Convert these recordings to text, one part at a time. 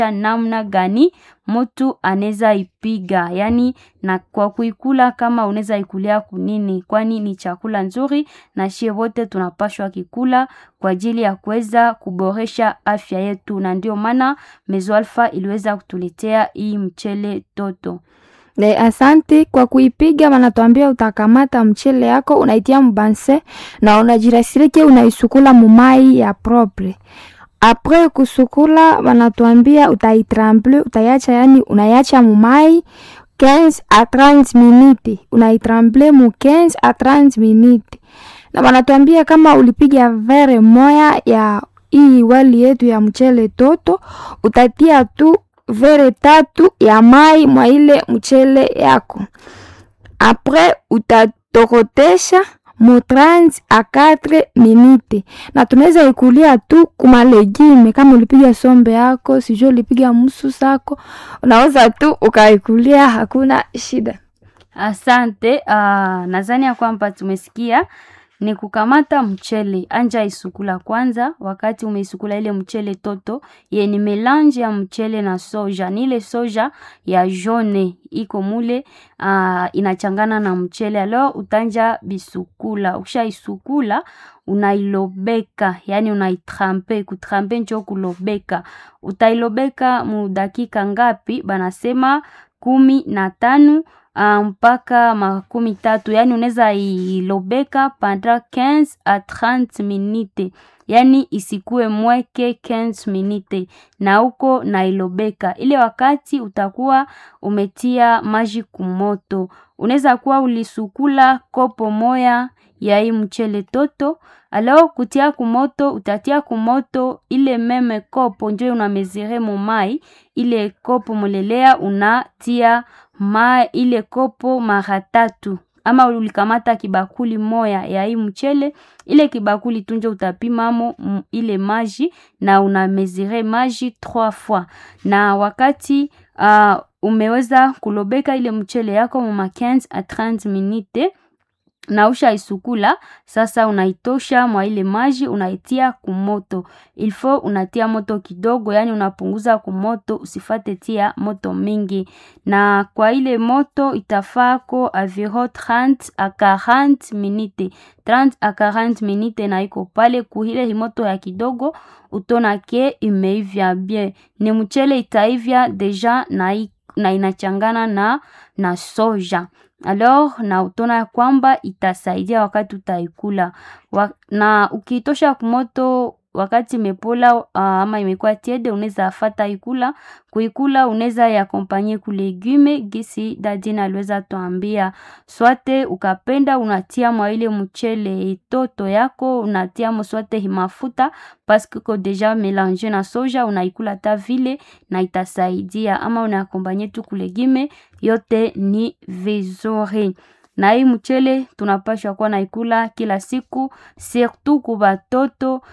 kuonesha namna gani mtu anaweza ipiga, yaani na kwa kuikula kama unaweza ikulia kunini, kwani ni chakula nzuri na shie wote tunapashwa kikula kwa ajili ya kuweza kuboresha afya yetu, na ndio maana Mezo Alpha iliweza kutuletea hii mchele toto. Ne, asante kwa kuipiga. Wanatuambia utakamata mchele yako unaitia mbanse na unajirasirike unaisukula mumai ya propre. Apres kusukula, wanatuambia utaitremble, utaiacha yani unaiacha mumai 15 a 30 minute, unaitremble mu 15 a 30 minute. Na wanatuambia kama ulipiga vere moya ya hii wali yetu ya mchele toto, utatia tu vere tatu ya mai mwa ile mchele yako. Apres utatokotesha mu 30 a 4 minute, na tunaweza ikulia tu kuma legime. Kama ulipiga sombe yako, sijui ulipiga musu sako, unaweza tu ukaikulia, hakuna shida. Asante. Uh, nadhani ya kwamba tumesikia ni kukamata mchele, anja isukula kwanza. Wakati umeisukula ile mchele toto ye ni melange ya mchele na soja, ni ile soja ya jaune iko mule, uh, inachangana na mchele. Alo utanja bisukula, ukisha isukula unailobeka, yani unaitrampe. Kutrampe njo kulobeka. Utailobeka mu dakika ngapi? Banasema kumi na tano Uh, mpaka makumi tatu yani unaweza ilobeka pendant 15 a 30 minute, yani isikue mweke 15 minute na huko na ilobeka ile. Wakati utakuwa umetia maji kumoto, unaweza kuwa ulisukula kopo moya ya hii mchele toto, alao kutia kumoto, utatia kumoto ile meme kopo njo unamezire mumai ile kopo mulelea unatia ma ile kopo mara tatu, ama ulikamata kibakuli moya ya hii mchele, ile kibakuli tunjo utapimamo ile maji na unamezire maji trois fois. Na wakati uh, umeweza kulobeka ile mchele yako muma 15 a 30 minute na usha isukula sasa, unaitosha mwa ile maji unaitia kumoto. Ilfo unatia moto kidogo, yani unapunguza kumoto, usifate tia moto mingi. Na kwa ile moto itafako aviro 30 a 40 minute, 30 a 40 minute, na iko pale kuhile himoto ya kidogo, utona ke imeivya bien, ni mchele itaivya deja na, na inachangana na, na soja alors na utona ya kwamba itasaidia wakati utaikula wa, na ukiitosha kumoto wakati imepola uh, ama imekuwa tiede, unaweza afata ikula kuikula, unaweza yakompanye ku legume gisi dadina aliweza tuambia, swate ukapenda unatia mwa ile mchele toto yako unatia mo swate himafuta paske ko deja melange na soja, unaikula ta vile na itasaidia, ama unakompanye tu ku legume, yote ni vizuri na hii mchele tunapashwa kuwa naikula kila siku, surtout ku batoto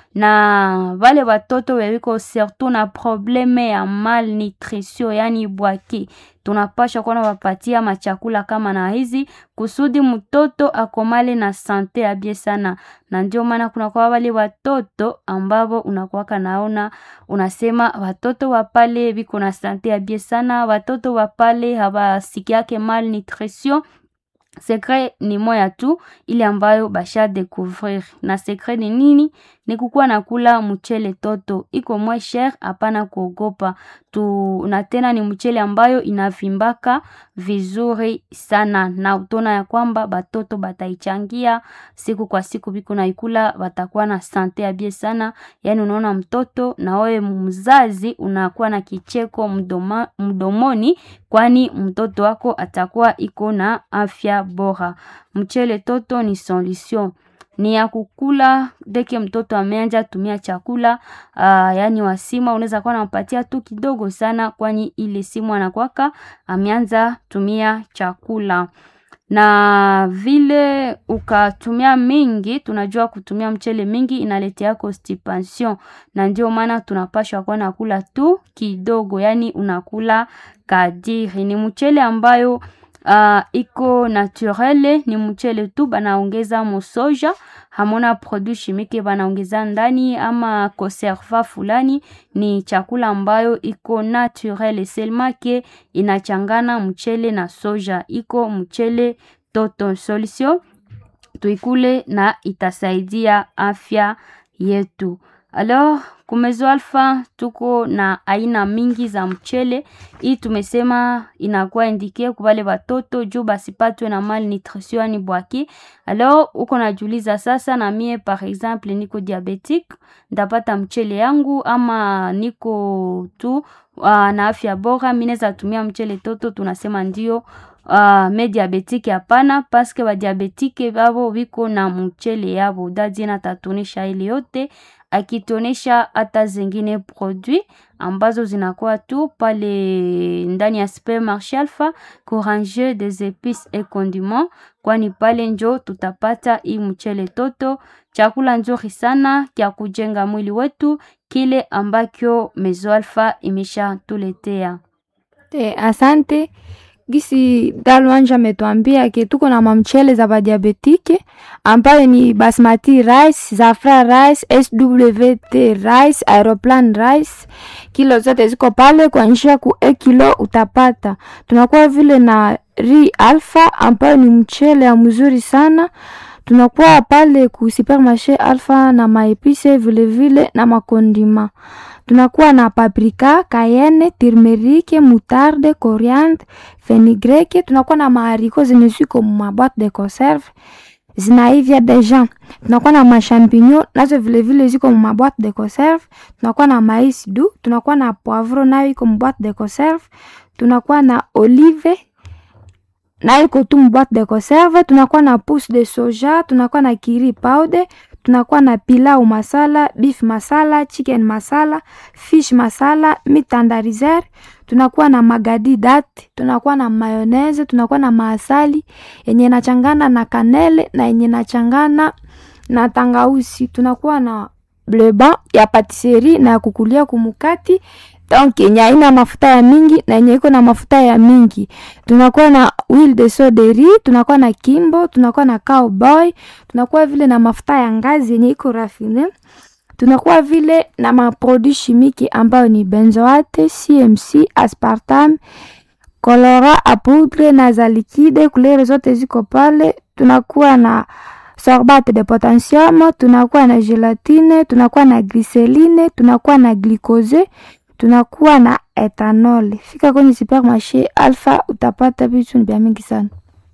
na vale batoto wewiko surtout na probleme ya malnutrition, yani bwaki. Tunapashwa kuwa nawapatia machakula kama na hizi kusudi mtoto akomale na sante ya bie sana, na ndio maana kuna kwa wale watoto ambao unakuwaka naona unasema watoto wapale biko na sante ya bie sana, watoto wapale hawasikiake malnutrition Sekre ni moya tu ile ambayo basha découvrir. Na sekre ni nini? Ni kukuwa na kula mchele toto, iko mwe cher, hapana kuogopa tu. Na tena ni mchele ambayo inavimbaka vizuri sana, na utona ya kwamba batoto bataichangia siku kwa siku, biko na ikula batakuwa na sante ya bie sana. Yani unaona mtoto na wewe mzazi unakuwa na kicheko mdoma, mdomoni, kwani mtoto wako atakuwa iko na afya bora. Mchele toto ni solution ni ya kukula deke mtoto ameanja tumia chakula uh, yani wasima unaweza kuwa nampatia tu kidogo sana, kwani ile simu anakwaka ameanza tumia chakula na vile ukatumia mingi, tunajua kutumia mchele mingi inaletea constipation, na ndio maana tunapashwa kuwa nakula tu kidogo, yani unakula kadiri. Ni mchele ambayo uh, iko naturele, ni mchele tu banaongeza mosoja, hamona produit chimique banaongeza ndani ama conserva fulani. Ni chakula ambayo iko naturele selma ke inachangana mchele na soja, iko mchele toto solution tuikule na itasaidia afya yetu. Alors kumezo alfa tuko na aina mingi za mchele. Hii tumesema inakuwa indike kwa wale watoto juu basipatwe na malnutrition yani bwaki. Alors uko najiuliza sasa, na mie par exemple niko diabetique, ndapata mchele yangu ama niko tu uh, na afya bora, mimi naweza tumia mchele toto? Tunasema ndio. Uh, me diabetike hapana, paske ba diabetike babo biko na mchele yabo. Dadi na tatunisha ile yote akitonesha hata zingine produit ambazo zinakuwa tu pale ndani ya supermarché Alpha Couranger des épices et condiments, kwani pale njo tutapata hii mchele toto, chakula nzuri sana kya kujenga mwili wetu, kile ambacho Mezo Alpha imesha tuletea. Te, asante gisi Dalwanja ametuambia ke tuko na mamchele za badiabetike ambayo ni basmati rice, zafra rice, SWT rice, aeroplan rice, kilo zote ziko pale kwa njia ku e kilo utapata. Tunakuwa vile na ri alpha ambayo ni mchele ya mzuri sana tunakuwa pale ku supermarché Alpha na maepise vile vile na makondima. Tunakuwa na paprika, cayenne, turmeric, moutarde, coriandre, fenugrec. Tunakuwa na mahariko zenye ziko ma boîte de conserve zinaivya deja. Tunakuwa na mashampinyo nazo vile vile ziko ma boîte de conserve. Tunakuwa na mais doux, tunakuwa na poivro nayo iko ma boîte de conserve. Tunakuwa na olive na iko tu boîte de conserve. Tunakuwa na pousse de soja, tunakuwa na kiri powder, tunakuwa na pilau masala, beef masala, chicken masala, fish masala, mitandarizer, tunakuwa na magadi date, tunakuwa na mayonnaise, tunakuwa na maasali yenye nachangana na kanele na yenye nachangana na tangausi, tunakuwa na bleu ya patisserie na ya kukulia kumukati donc yenye haina mafuta ya mingi na yenye iko na mafuta ya mingi. Tunakuwa na huile de soderi, tunakuwa na kimbo, tunakuwa na cowboy, tunakuwa vile na mafuta ya ngazi yenye iko rafine, tunakuwa vile na maproduit chimique ambayo ni benzoate, CMC, aspartame, colora a poudre na za liquide, kulere zote ziko pale. Tunakuwa na sorbate de potassium, tunakuwa na gelatine, tunakuwa na glycerine, tunakuwa na glucose tunakuwa na ethanol. Fika kwenye supermarché Alpha utapata vitu vya mingi sana.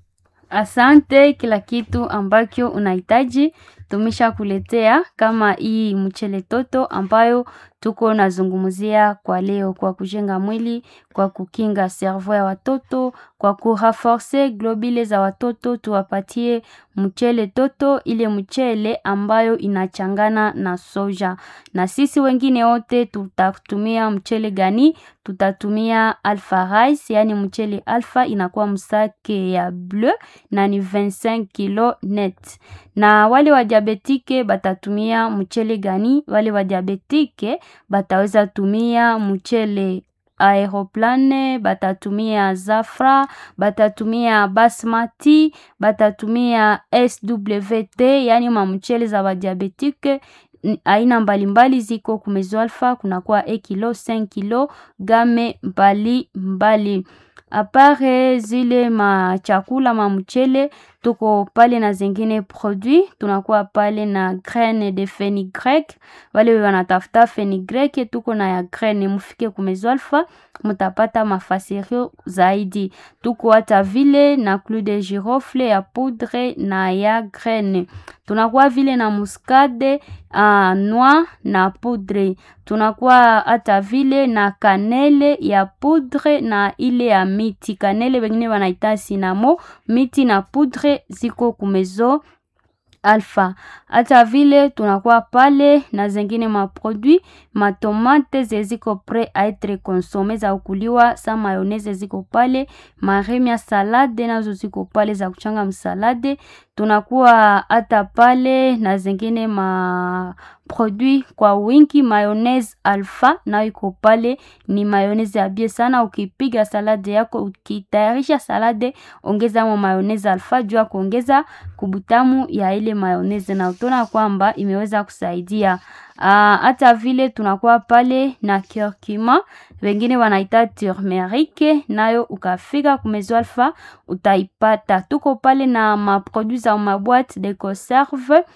Asante, kila kitu ambacho unahitaji tumisha kuletea, kama hii mchele toto ambayo tuko nazungumzia kwa leo, kwa kujenga mwili, kwa kukinga servo ya watoto, kwa kurenforce globule za watoto, tuwapatie mchele toto, ile mchele ambayo inachangana na soja. Na sisi wengine wote tutatumia mchele gani? Tutatumia Alpha Rice, yani mchele Alpha inakuwa msake ya bleu na ni 25 kilo net. Na wale wa diabetike batatumia mchele gani? Wale wa diabetike bataweza tumia mchele aeroplane, batatumia zafra, batatumia basmati, batatumia SWT, yani mamchele za badiabetike aina mbalimbali ziko kumezo Alpha, kunakuwa e kilo 5 kilo game mbali mbali apare zile machakula mamchele tuko pale na zingine produit, tunakuwa pale na graine de fenugrec. Wale wanatafuta fenugrec, tuko na ya graine, mufike kumezo Alpha mutapata mafasirio zaidi. Tuko hata vile na clou de girofle ya poudre na ya graine, tunakuwa vile na muscade uh, noix na poudre, tunakuwa hata vile na kanele ya poudre na ile ya miti. Kanele wengine wanaita sinamo, miti na poudre ziko kumezo Alpha. Hata vile tunakuwa pale na zengine maproduit matomate zeziko pre a etre consome za kuliwa, sa mayonnaise ziko pale, maremia salade nazo ziko pale za kuchanga msalade. tunakuwa hata pale na zingine ma produit kwa wingi. Mayonnaise Alpha nayo iko pale, ni mayonnaise ya bie sana. Ukipiga salade yako, ukitayarisha salade, ongeza mo mayonnaise Alpha juu ya kuongeza kubutamu ya ile mayonnaise, na utaona kwamba imeweza kusaidia hata vile tunakuwa pale na curcuma, wengine wanaita turmeric, nayo ukafika kumezo Alpha utaipata. Tuko pale na maproduit za maboite de conserve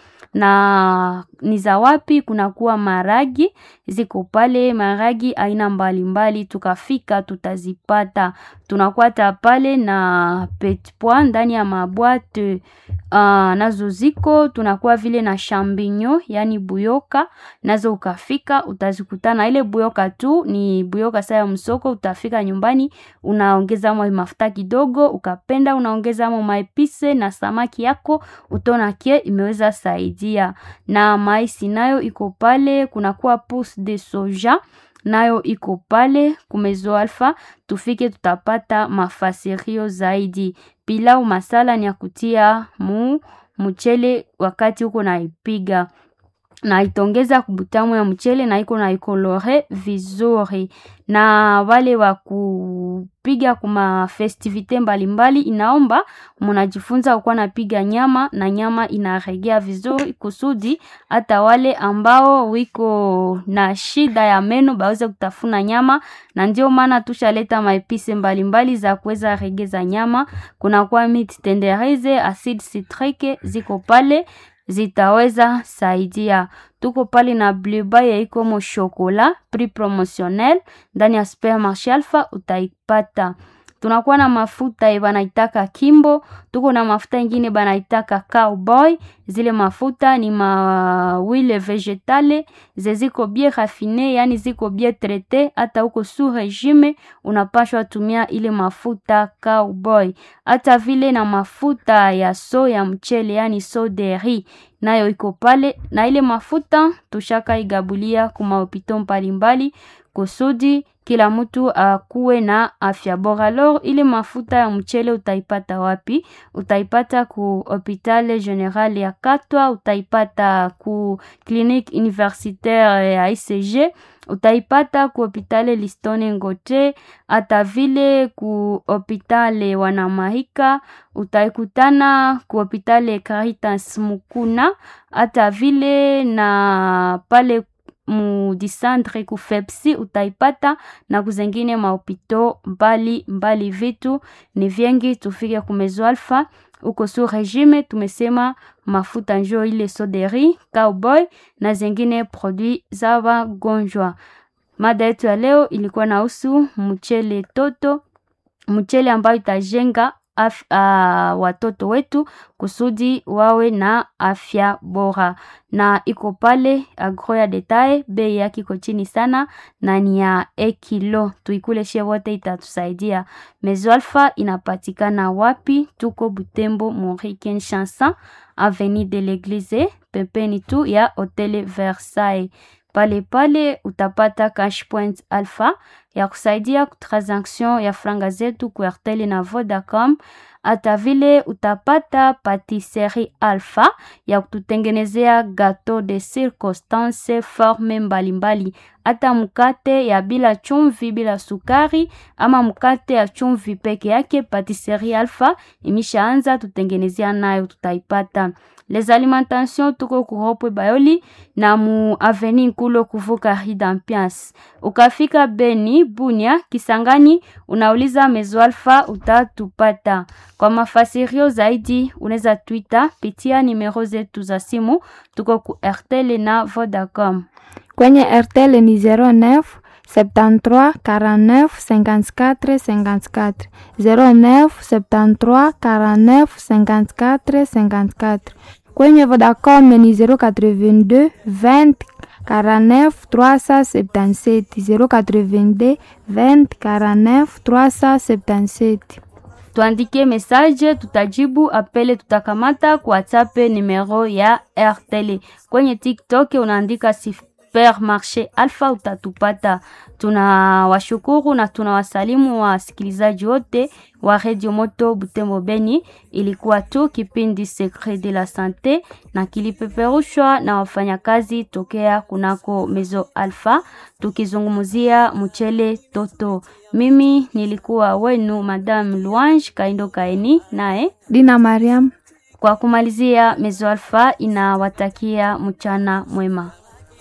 na ni za wapi? Kunakuwa maragi ziko pale, maragi aina mbalimbali, tukafika tutazipata. Tunakwata pale na petit pois ndani ya mabwate uh, nazo ziko. Tunakuwa vile na champignon, yani buyoka nazo ukafika utazikutana. Ile buyoka tu ni buyoka saa ya msoko. Utafika nyumbani unaongeza mo mafuta kidogo, ukapenda unaongeza mo maepise na samaki yako, utaona kie imeweza saidia. Na maisi nayo iko pale, kunakuwa pousse de soja nayo iko pale kumezo Alpha. Tufike tutapata mafasirio zaidi. Pilau masala ni ya kutia mu mchele wakati uko naipiga na itongeza kubutamu ya mchele na iko na ikolore vizuri. Na wale wa kupiga kuma festivite mbalimbali, inaomba munajifunza ukuwa napiga nyama na nyama inaregea vizuri, kusudi hata wale ambao wiko na shida ya meno baweze kutafuna nyama. Na ndio maana tushaleta maepise mbalimbali za kuweza regeza nyama. Kuna kwa mit tenderize, acide citrique ziko pale zitaweza saidia. Tuko pale na bleu ya iko mo chocolat prix promotionnel ndani ya supermarché Alpha utaipata. Tunakuwa na mafuta banaitaka Kimbo, tuko na mafuta ingine banaitaka Cowboy. Zile mafuta ni ma huile vegetale zeziko bien raffine, yani ziko bien traite. Hata uko sous regime unapashwa tumia ile mafuta Cowboy. Hata vile na mafuta ya so ya mchele, yani so de riz nayo iko pale, na ile mafuta tushaka igabulia kuma hopito mbalimbali kusudi kila mtu akuwe na afya bora. Alors ile mafuta ya mchele utaipata wapi? Utaipata ku hopitale general ya Katwa, utaipata ku clinique universitaire ya ICG, utaipata ku hopitale Listone Ngote, hata vile ku hopitale Wanamahika, utaikutana ku hopitale Caritas Mukuna, hata vile na pale mu disandre ku Fepsi utaipata na kuzengine mahopito mbali mbali. Vitu ni vyengi, tufike kumezo Alpha uko su regime. Tumesema mafuta njo ile soderi Cowboy na zengine produit za wagonjwa. Mada yetu ya leo ilikuwa nahusu mchele toto, mchele ambayo itajenga Af, uh, watoto wetu kusudi wawe na afya bora, na iko pale agro ya detail. Bei yake iko chini sana na ni ya ekilo, tuikule she wote, itatusaidia. Mezo Alpha inapatikana wapi? Tuko Butembo Mori Kinshasa, avenue de l'Eglise, pembeni tu ya Hotel Versailles. Pale pale utapata cash point Alpha ya kusaidia transaction ya franga zetu ku Airtel na Vodacom. Hata vile utapata patisserie Alpha ya kututengenezea gateau de circonstance forme mbalimbali, hata mkate ya bila chumvi bila sukari, ama mkate ya chumvi peke yake. Patisserie Alpha imeshaanza tutengenezea nayo, tutaipata les alimentations tuko kuropwe Bayoli na mu aveni Nkulo kuvuka Hidampias. Ukafika Beni, Bunia, Kisangani unauliza Mezo Alpha utatupata. Kwa mafasirio zaidi unaweza Twitter pitia nimero zetu za simu, tuko ku Airtel na Vodacom. Kwenye Airtel ni 09 73 49 54 54 09 73 49 54 54. Kwenye Vodacom ni 082 20 49 377 082 20 49 377. Tuandike message, tutajibu apele, tutakamata kwa WhatsApp numero ya RTL. Kwenye TikTok unaandika supermarché Alpha utatupata. Tunawashukuru na tunawasalimu wasikilizaji wote wa Radio Moto Butembo Beni. Ilikuwa tu kipindi Secret de la Sante na kilipeperushwa na wafanyakazi tokea kunako Mezo Alpha tukizungumzia mchele toto. Mimi nilikuwa wenu Madame Luange Kaindo Kaini naye Dina Mariam. kwa kumalizia, Mezo Alpha inawatakia mchana mwema.